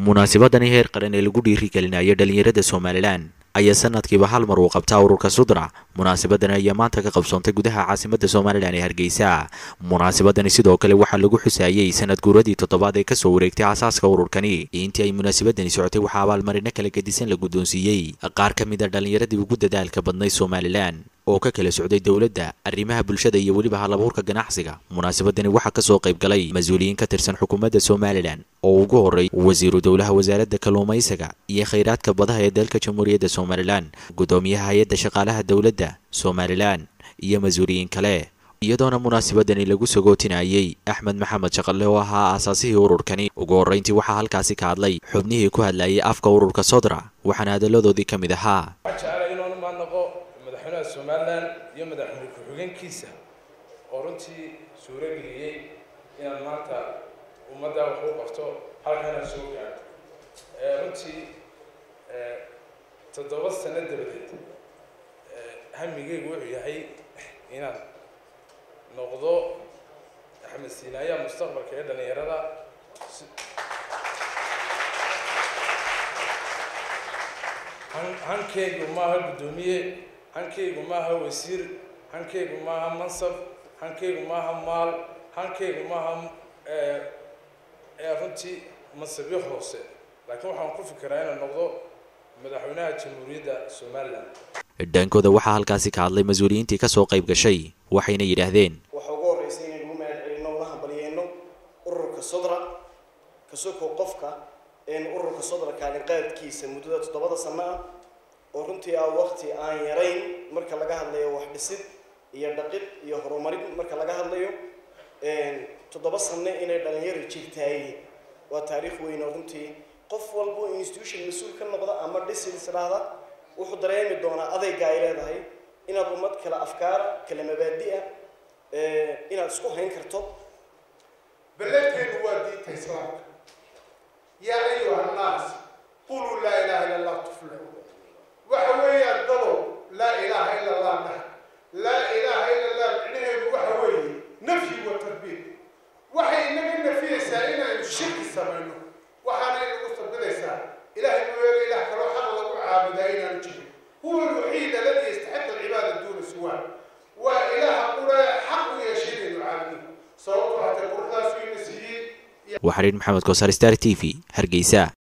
munaasabadani heer qaran ee lagu dhiirigelinayo dhalinyarada somalilan ayaa sanadkiiba hal mar uu qabtaa ururka sudra munaasabadani ayaa maanta ka qabsoontay gudaha caasimada somalilan ee hargeysa munaasabadani sidoo kale waxaa lagu xusaayey sanad guuradii toddobaad ee kasoo wareegtay aasaaska ururkani intii ay munaasabadani socotay waxaa abaalmarino kala gedisan la guddoonsiiyey qaar ka mid a dhallinyaradii ugu dadaalka badnay somalilan oo ka kala socday dowladda arrimaha bulshada iyo weliba halabuurka ganacsiga munaasabadani waxaa kasoo qayb galay mas-uuliyiin ka tirsan xukuumadda somalilan oo ugu horey wasiiru dowlaha wasaaradda kalluumaysiga iyo khayraadka badaha ee dalka jamhuuriyadda somalilan guddoomiyaha hay-adda shaqaalaha dowladda somalilan iyo mas-uuliyiin kale iyadoona munaasabadani lagu sagootinayey axmed maxamed shaqalle oo ahaa aasaasihii ururkani ugu horreyntii waxaa halkaasi ka hadlay xubnihii ku hadlayay afka ururka sodra waxaana hadalladoodii ka mid ahaa madaxweynaha somalilan iyo madaxweyne ku-xigeenkiisa oo runtii suuro geliyey inaan maanta ummadda wax u qabto halkana soo gaarto runtii toddoba sano dabadeed hamigeygu wuxuu yahay inaan noqdo axmed siinaaya mustaqbalka ee dhalinyarada hankeygu maaha guddoomiye hankeygu maaha wasiir hankeygu maaha mansab hankeygu maaha maal hankeygu maaha runtii mansabyo hoose laakiin waxaan ku fikiraa inaan noqdo madaxweynaha jamhuuriyadda somalilan dhankooda waxaa halkaasi ka hadlay mas-uuliyiintii kasoo qayb gashay waxayna yidhaahdeen waxaa ugu horreysay inaynu u mahad celino una hambalyeyno ururka sodra kasoko qofka ururka sodra kaalin qaadkiisa muddada toddobada sano ah oo runtii ah waqti aan yarayn marka laga hadlayo wax dhisid iyo dhaqid iyo horumarin marka laga hadlayo toddoba sano inay dhalinyaro jirtaayeen waa taariikh weyn oo runtii qof walbo institution mas-uul ka noqda ama dhisid isdhaahda wuxuu dareemi doonaa adayga ay leedahay inaad ummad kala afkaara kala mabaadi-a inaad isku hayn karto beledkeenu waa diinta islaamka yaa ayuha annaas quluu laa ilaha illa allah tuflixu waxa weeyaan dado laa ilaaha ila allah dhaha laa ilaaha ila allah micnaheedu waxa weeye nafyi wa tarbiir waxay inaga nafiyeysaa inaynu shirki samayno waxaana inagu sabidaysaa ilahay mooyaane ilaah kaloo xaq lagu caabudaa inaanu jirin huwa alwaxiid aladi yastaxiq alcibaada duuna siwaa waa ilaaha qura xaq u yeeshay inaynu caabudo sababto hatee quruxdaas ina siiyey waxariin maxamed koosar star t v hargeysa